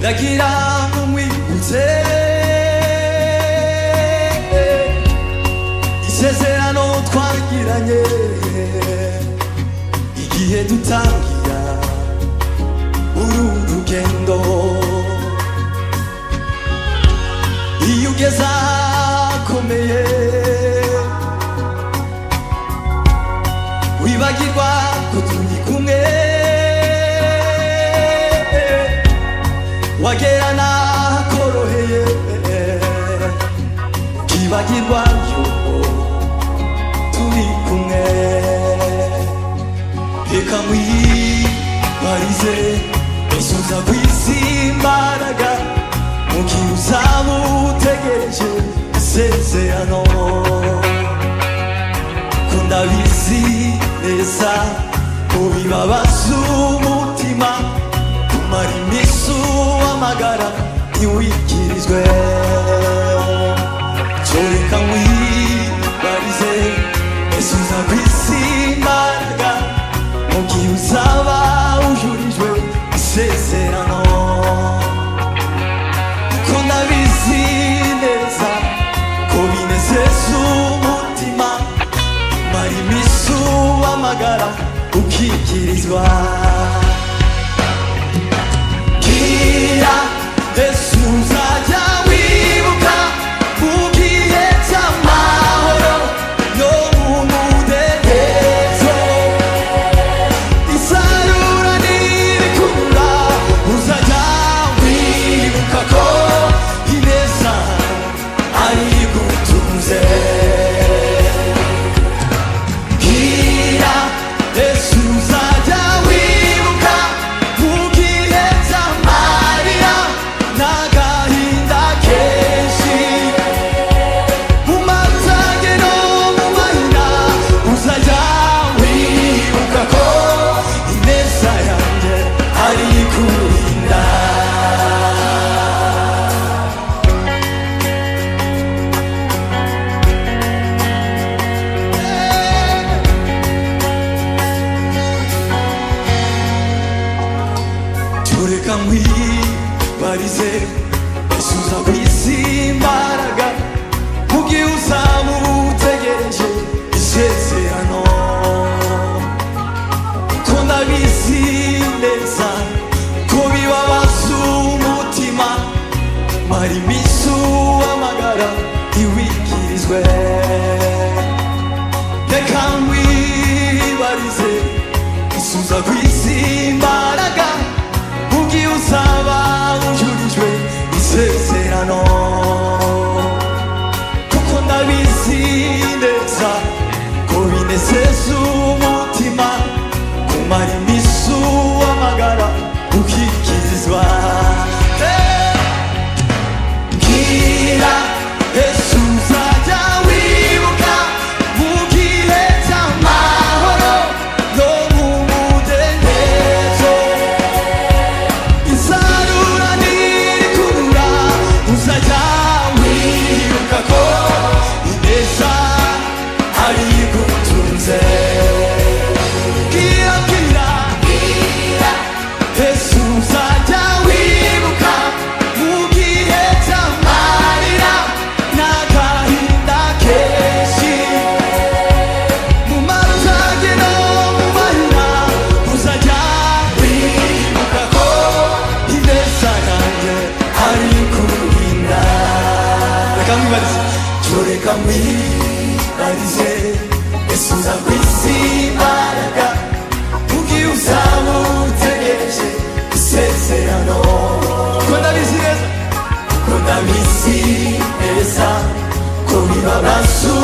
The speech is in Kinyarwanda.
Like it on when we will take Isezerano twagiranye Igihe dutangira Uru rugendo Iyo ugeze ahakomeye Wibagirwa ko turi kumwe wagera nakoroheye kibagirwa yuko turi kumwe reka mwibarize isuza kw'isi imbaraga mu gihe uzaba utegereje isezerano ko ndabizi neza mu bibabaza umutima kumara iminsi uwamagara ntiwikirizwe kereka mwibarize ese uza kwisi imbaraga mu gihe uzaba ujurijwe isezerano ko ndabizi neza ko binezeza umutima kumara iminsi uwamagara ukikirizwa Gira Yesu uzajya wibuka mu gihe cy'amahoro yo mu mudendezo isarura n'ibikura uzajya wibuka ko ineza ayigutunze Gira Yesu uzajya wibuka mu gihe cy'amarira n'agahinda kenshi umatage no mu mahina uzajya wibuka ko ineza yanjye ari kurinda tureka nkwibarize isuza ku isi imbaraga mu gihe uzaba utegereje isezerano ko ndabizi neza ko bibabaza umutima mara iminsi uwamagara ntiwikirizwe reka nkwibarize isuza ku isi imbaraga mu gihe uzaba ujurijwe isezerano kuko ndabizi neza ko binezeza umutima kumara iminsi uwamagara ukikirizwa Eh! Gira Yesu uzajya wibuka mu gihe cy'amahoro no mu mudendezo isarura n'ikurura uzajya wibuka ko ineza ari gutunze Gira, gira, Yesu uzajya wibuka mu gihe cy'amarira n'agahinda kenshi mu matage no mu mahina uzajya wibuka ko ineza yanjye ari kurinda reka mwibarize tureka mwibarize Yesu uza ku isi imbaraga mugihe uzaba utegereje isezerano ko ndabizi neza ko ndabizi neza ko bibabaza